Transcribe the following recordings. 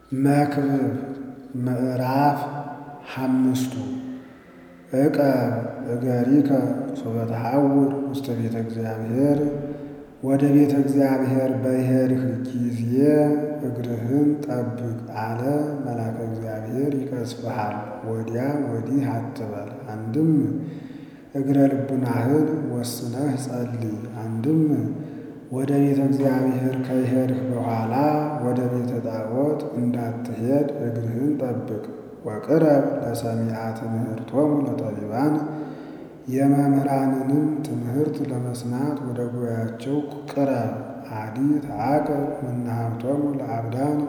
መክብብ ምዕራፍ ሓምስቱ ዕቀብ እገሪከ ሶበ ተሐውር ውስተ ቤተ እግዚአብሔር ወደ ቤተ እግዚአብሔር በሄድህ ጊዜ እግርህን ጠብቅ አለ መልአከ እግዚአብሔር ይቀስፍሃል። ወዲያ ወዲህ አትበል። አንድም እግረ ልቡናህን ወስነህ ጸልይ። አንድም ወደ ቤተ እግዚአብሔር ከሄድህ በኋላ ወደ ቤተ ጣዖት እንዳትሄድ እግርህን ጠብቅ። ወቅረብ ለሰሚዐ ትምህርቶሙ ለጠቢባን የመምህራንንም ትምህርት ለመስማት ወደ ጉባኤያቸው ቅረብ። አዲ ተዓቀብ እምነ ለአብዳን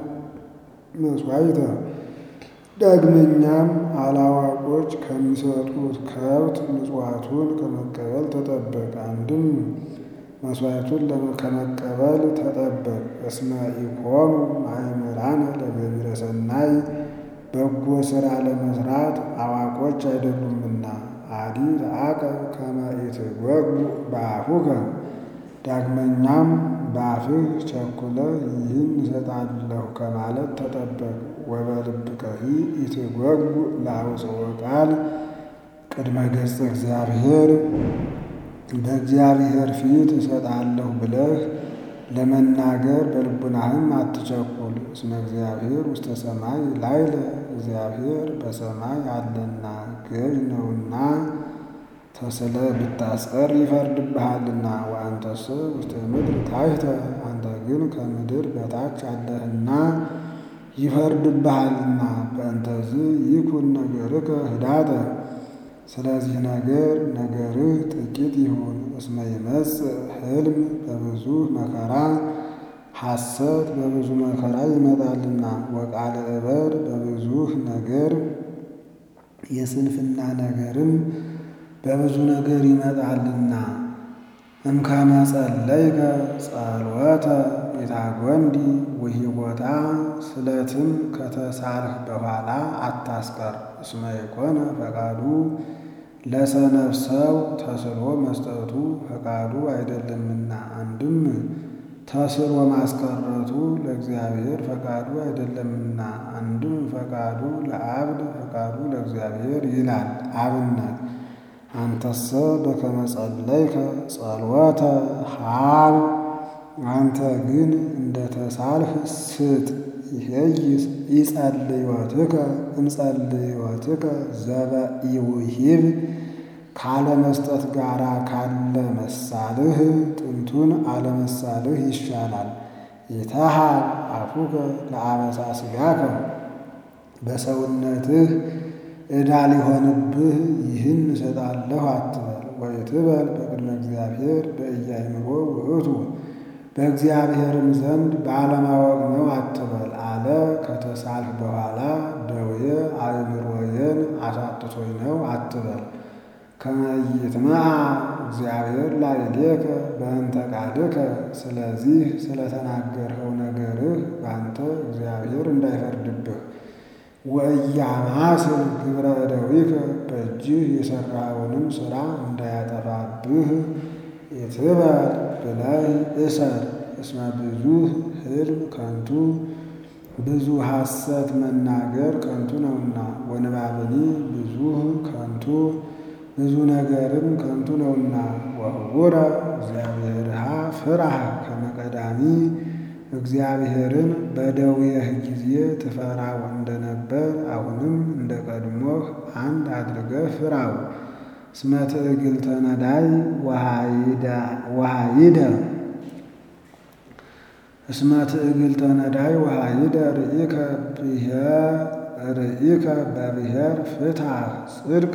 መሥዋዕተ ዳግመኛም አላዋቆች ከሚሰጡት ከብት ምጽዋቱን ከመቀበል ተጠበቅ። አንድም መሥዋዕቱን ከመቀበል ተጠበቅ። እስመ ኢኮኑ ማእምራነ ለገቢረ ሰናይ በጎ ሥራ ለመሥራት አዋቆች አይደሉምና። አዲ ተዓቀብ ከመ ኢትጐጉ በአፉከ ዳግመኛም በአፍህ ቸኩለህ ይህን እሰጣለሁ ከማለት ተጠበቅ። ወበልብከሂ ኢትጐጉ ለአውጽኦ ቃል ቅድመ ገጸ እግዚአብሔር በእግዚአብሔር ፊት እሰጣለሁ ብለህ ለመናገር በልቡናህም አትቸኩል። እስመ እግዚአብሔር ውስተ ሰማይ ላዕለ እግዚአብሔር በሰማይ አለና ገዥ ነውና ተስለ ብታስቀር ይፈርድብሃልና። ወአንተሰ ውስተ ምድር ታሕተ አንተ ግን ከምድር በታች አለህና ይፈርድብሃልና። በእንተዝ ይኩን ነገርከ ህዳጠ ስለዚህ ነገር ነገርህ ጥቂት ይሁን። እስመ ይመጽእ ሕልም በብዙ መከራ ሐሰት በብዙ መከራ ይመጣልና። ወቃለ እበር በብዙ ነገር የስንፍና ነገርም በብዙ ነገር ይመጣልና። እምከመ ጸለይከ ጸሎተ ኢታጐንዲ ወሂቦታ ስለትም ከተሳልህ በኋላ አታስቀር። እስመ የኮነ ፈቃዱ ለሰነፍ ሰው ተስሎ መስጠቱ ፈቃዱ አይደለምና። አንድም ተስሎ ማስቀረቱ ለእግዚአብሔር ፈቃዱ አይደለምና። አንድም ፈቃዱ ለአብድ ፈቃዱ ለእግዚአብሔር ይላል። አብነት አንተሰ በከመ ጸለይከ ጸሎተ ሀብ አንተ ግን እንደ ተሳልህ ስጥ። ይሄይስ ኢጸልዮትከ እምጸልዮትከ ዘበኢውሂብ ካለመስጠት ጋር ካለ መሳልህ ጥንቱን አለመሳልህ ይሻላል። ይተሃብ አፉከ ለአበሳ ሥጋከ በሰውነትህ ዕዳ ሊሆንብህ ይህን እሰጣለሁ አትበል። ወይትበል በቅድመ እግዚአብሔር በኢያእምሮ ውእቱ በእግዚአብሔርም ዘንድ ባለማወቅ ነው አትበል አለ። ከተሳልህ በኋላ ደዌ አእምሮዬን አሳጥቶኝ ነው አትበል። ከመ ይትመዓ እግዚአብሔር ላዕሌከ በእንተ ቃልከ ስለዚህ ስለተናገርኸው ነገርህ በአንተ እግዚአብሔር እንዳይፈርድብህ። ወኢያማስል ግብረ እደዊከ በእጅህ የሠራውንም ሥራ እንዳያጠፋብህ ይትበል ብለህ እሰር። እስመ ብዙኅ ሕልም ከንቱ ብዙ ሐሰት መናገር ከንቱ ነውና። ወንባብኒ ብዙኅ ከንቱ ብዙ ነገርም ከንቱ ነውና። ወህቡረ እግዚአብሔርሃ ፍራህ ከመ ቀዳሚ እግዚአብሔርን በደዌህ ጊዜ ትፈራው እንደነበር አሁንም እንደ ቀድሞህ አንድ አድርገህ ፍራው። እስመ ትዕግልተ ነዳይ ወሃይደ እስመ ትዕግልተ ነዳይ ወሃይደ ርኢከ በብሔር ፍትሐ ጽድቀ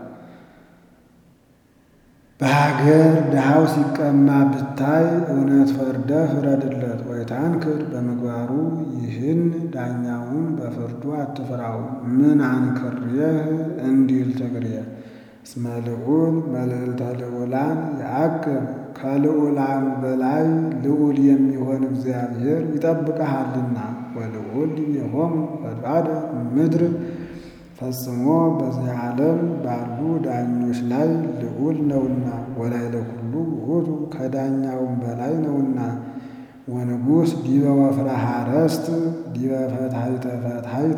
በሀገር ድሃው ሲቀማ ብታይ እውነት ፈርደህ ፍረድለት። ወይታንክር በምግባሩ ይህን ዳኛውን በፍርዱ አትፍራው። ምን አንክሬህ እንዲል ትግሬ እስመ ልዑል መልዕልተ ልዑላን የአቅብ ከልዑላን በላይ ልዑል የሚሆን እግዚአብሔር ይጠብቀሃልና። ወልዑል የሆሙ ፈቃደ ምድር ፈጽሞ በዚህ ዓለም ባሉ ዳኞች ላይ ልዑል ነውና። ወላዕለ ኩሉ ውእቱ ከዳኛውም በላይ ነውና። ወንጉሥ ዲበ ወፍረ ሐረስት ዲበ ፈትሐይተ ፈትሐይት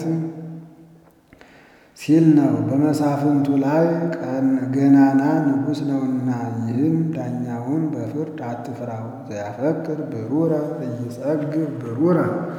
ሲል ነው። በመሳፍንቱ ላይ ገናና ንጉሥ ነውና ይህን ዳኛውን በፍርድ አትፍራው። ዘያፈቅር ብሩረ ኢይጸግብ ብሩረ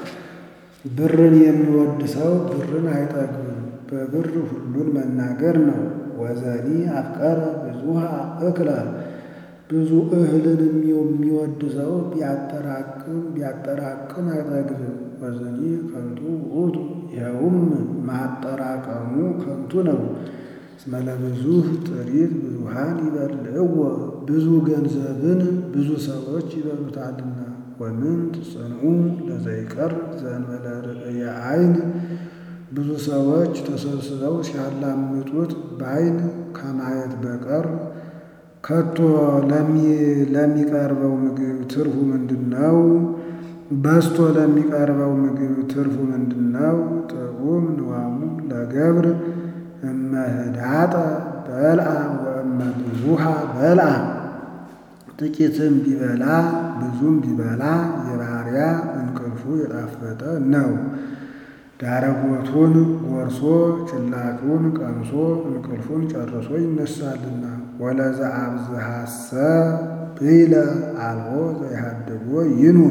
ብርን የሚወድ ሰው ብርን አይጠግብም። በብር ሁሉን መናገር ነው። ወዘኒ አፍቀረ ብዙሃ እክለ ብዙ እህልን የሚወድ ሰው ቢያጠራቅም ቢያጠራቅም አይጠግብም። ወዘኒ ከንቱ ውእቱ ይኸውም ማጠራቀሙ ከንቱ ነው። እስመ ለብዙኅ ጥሪት ብዙኃን ይበልዕዎ ብዙ ገንዘብን ብዙ ሰዎች ይበሉታልና። ወምንት ጽንዑ ለዘይቀር ዘእንበለ ርእየ ዓይን ብዙ ሰዎች ተሰብስበው ሲያላምጡት በዓይን ከማየት በቀር ከቶ ለሚቀርበው ምግብ ትርፉ ምንድን ነው? በስቶ ለሚቀርበው ምግብ ትርፉ ምንድን ነው? ጥዑም ንዋሙ ለገብር እመህዳጠ በልአ ወእመ ብዙሃ በልአ ጥቂትም ቢበላ ብዙም ቢበላ የባሪያ እንቅልፉ የጣፈጠ ነው። ዳረጎቱን ጎርሶ ጭላጩን ቀምሶ እንቅልፉን ጨርሶ ይነሳልና። ወለዘ አብዝሃሰ ብኢለ አልቦ ዘይሃድጎ ይኑር።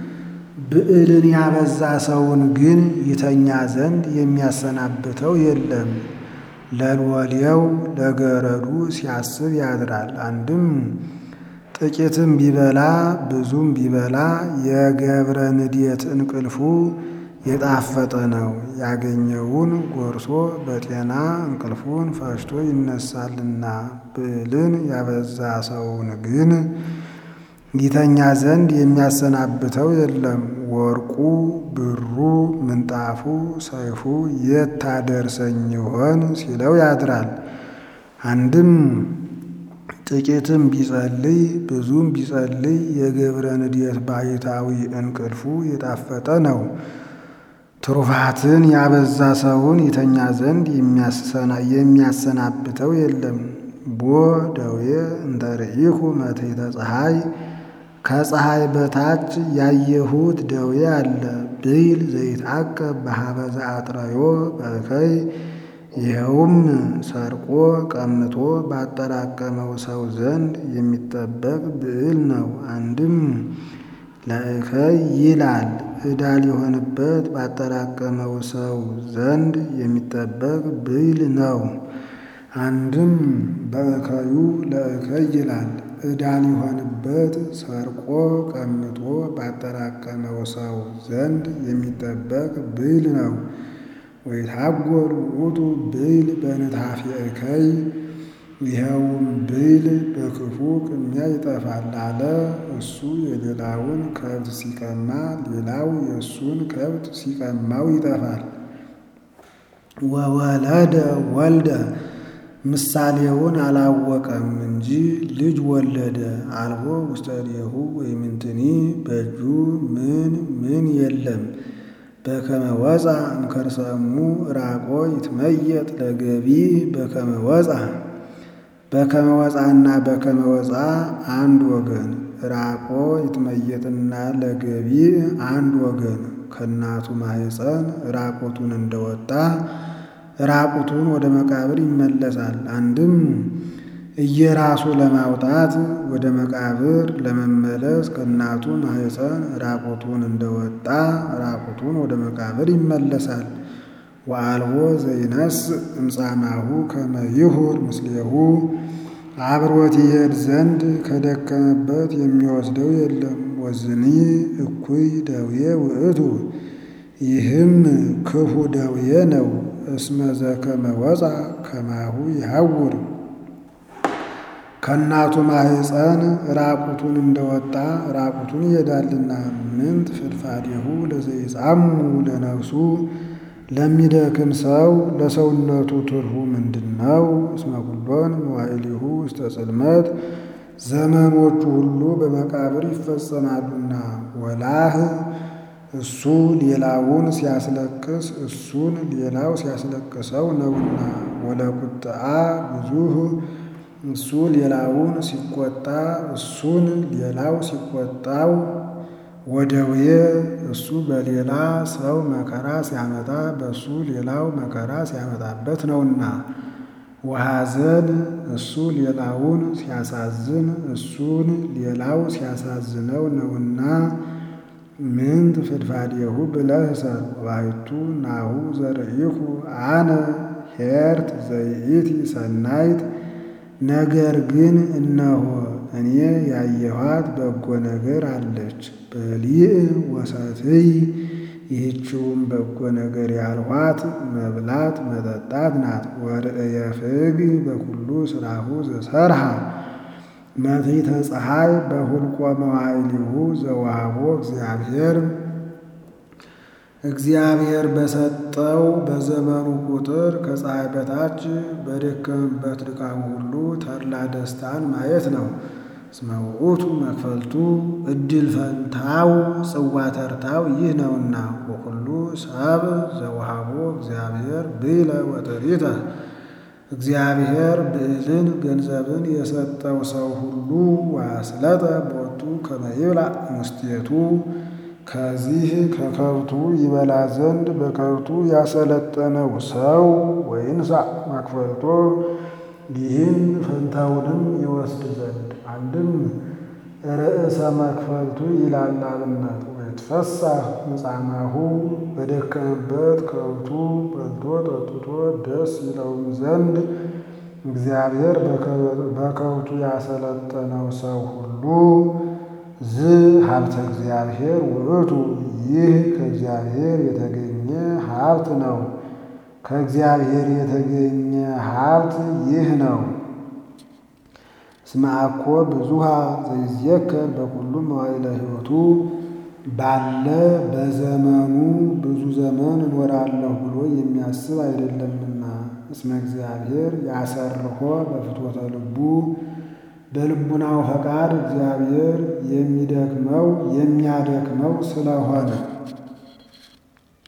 ብዕልን ያበዛ ሰውን ግን ይተኛ ዘንድ የሚያሰናብተው የለም። ለልወሌው ለገረዱ ሲያስብ ያድራል። አንድም ጥቂትም ቢበላ ብዙም ቢበላ የገብረ ንዴት እንቅልፉ የጣፈጠ ነው። ያገኘውን ጎርሶ በጤና እንቅልፉን ፈሽቶ ይነሳልና። ብዕልን ያበዛ ሰውን ግን ይተኛ ዘንድ የሚያሰናብተው የለም። ወርቁ ብሩ ምንጣፉ ሰይፉ የት ታደርሰኝ ይሆን ሲለው ያድራል። አንድም ጥቂትም ቢጸልይ ብዙም ቢጸልይ የገብረ ንዴት ባሕታዊ እንቅልፉ የጣፈጠ ነው። ትሩፋትን ያበዛ ሰውን ይተኛ ዘንድ የሚያሰናብተው የለም። ቦ ደዌ እንተ ርኢኩ መትሕተ ፀሐይ ከፀሐይ በታች ያየሁት ደዌ አለ ብይል ዘይትዐቀብ በኀበ ዘአጥረዮ በእከይ ይኸውም ሰርቆ ቀምቶ ባጠራቀመው ሰው ዘንድ የሚጠበቅ ብዕል ነው። አንድም ለእከይ ይላል ዕዳ ሊሆንበት ባጠራቀመው ሰው ዘንድ የሚጠበቅ ብዕል ነው። አንድም በእከዩ ለእከይ ይላል ዕዳ ሊሆንበት ሰርቆ ቀምቶ ባጠራቀመው ሰው ዘንድ የሚጠበቅ ብዕል ነው። ወይትሐጐል ውእቱ ብዕል በንታፌ እከይ ይኸውም ብዕል በክፉ ቅሚያ ይጠፋል አለ። እሱ የሌላውን ከብት ሲቀማ ሌላው የእሱን ከብት ሲቀማው ይጠፋል። ወወለደ ወልደ ምሳሌውን አላወቀም እንጂ ልጅ ወለደ። አልቦ ውስተ እዴሁ ወይምንትኒ በእጁ ምን ምን የለም። በከመ ወፃ እምከርሰ እሙ ራቆ ይትመየጥ ለገቢ በከመ ወፃ በከመ ወፃና በከመ ወፃ አንድ ወገን ራቆ ይትመየጥና ለገቢ አንድ ወገን ከእናቱ ማኅፀን ራቁቱን እንደወጣ ራቁቱን ወደ መቃብር ይመለሳል። አንድም እየራሱ ለማውጣት ወደ መቃብር ለመመለስ ከእናቱ ማኅፀን ራቁቱን እንደወጣ ራቁቱን ወደ መቃብር ይመለሳል። ወአልቦ ዘይነስ እምጻማሁ ከመ ይሁር ምስሌሁ አብሮት ይሄድ ዘንድ ከደከመበት የሚወስደው የለም። ወዝኒ እኩይ ደዌ ውእቱ ይህም ክፉ ደዌ ነው። እስመ ዘከመ ወፃ ከማሁ ይሐውር ከእናቱ ማኅፀን ራቁቱን እንደወጣ ራቁቱን ይሄዳልና። ምንት ፍድፋዴሁ ለዘይጻሙ ለነፍሱ ለሚደክም ሰው ለሰውነቱ ትርፉ ምንድን ነው? እስመ ኩሎን መዋዕሊሁ ውስተ ጽልመት ዘመኖቹ ሁሉ በመቃብር ይፈጸማሉና። ወላህ እሱ ሌላውን ሲያስለቅስ እሱን ሌላው ሲያስለቅሰው ነውና። ወለቁጥአ ብዙህ እሱ ሌላውን ሲቆጣ እሱን ሌላው ሲቆጣው ወደዌ እሱ በሌላ ሰው መከራ ሲያመጣ በእሱ ሌላው መከራ ሲያመጣበት ነውና። ወሐዘን እሱ ሌላውን ሲያሳዝን እሱን ሌላው ሲያሳዝነው ነውና። ምንት ፍድፋዴሁ ብለህ እሰር ባሕቱ ናሁ ዘርኢኩ አነ ኄርት ዘይእቲ ሰናይት። ነገር ግን እነሆ እኔ ያየኋት በጎ ነገር አለች። በሊእ ወሰትይ ይህችውም በጎ ነገር ያልኋት መብላት መጠጣት ናት። ወርእየ ፍግ በኩሉ ስራሁ ዘሰርሃ መትሕተ ፀሐይ በሁልቆ መዋዕሊሁ ዘወሃቦ እግዚአብሔር እግዚአብሔር በሰጠው በዘመኑ ቁጥር ከፀሐይ በታች በደከመበት ድካሙ ሁሉ ተድላ ደስታን ማየት ነው። እስመ ውእቱ መክፈልቱ እድል ፈንታው ጽዋ ተርታው ይህ ነውና። ወኩሉ ሰብ ዘወሃቦ እግዚአብሔር ብእለ ወጥሪተ እግዚአብሔር ብዕልን ገንዘብን የሰጠው ሰው ሁሉ ዋስለጠ ቦቱ ከመ ይብላዕ ሙስቴቱ ከዚህ ከከብቱ ይበላ ዘንድ በከብቱ ያሰለጠነው ሰው ወይንሳ መክፈልቶ ይህን ፈንታውንም ይወስድ ዘንድ አንድም ርዕሰ መክፈልቱ ይላል አብነት ወይትፈሳህ ምጻማሁ በደከመበት ከብቱ በልቶ ጠጥቶ ደስ ይለውም ዘንድ እግዚአብሔር በከብቱ ያሰለጠነው ሰው ሁሉ ዝ ሀብተ እግዚአብሔር ውእቱ ይህ ከእግዚአብሔር የተገኘ ሀብት ነው። ከእግዚአብሔር የተገኘ ሀብት ይህ ነው። እስመ አኮ ብዙሃ ዘይዝየከር በኩሉ መዋዕለ ሕይወቱ ባለ በዘመኑ ብዙ ዘመን እኖራለሁ ብሎ የሚያስብ አይደለምና። እስመ እግዚአብሔር ያሰርሖ በፍትወተ ልቡ በልቡናው ፈቃድ እግዚአብሔር የሚደክመው የሚያደክመው ስለሆነ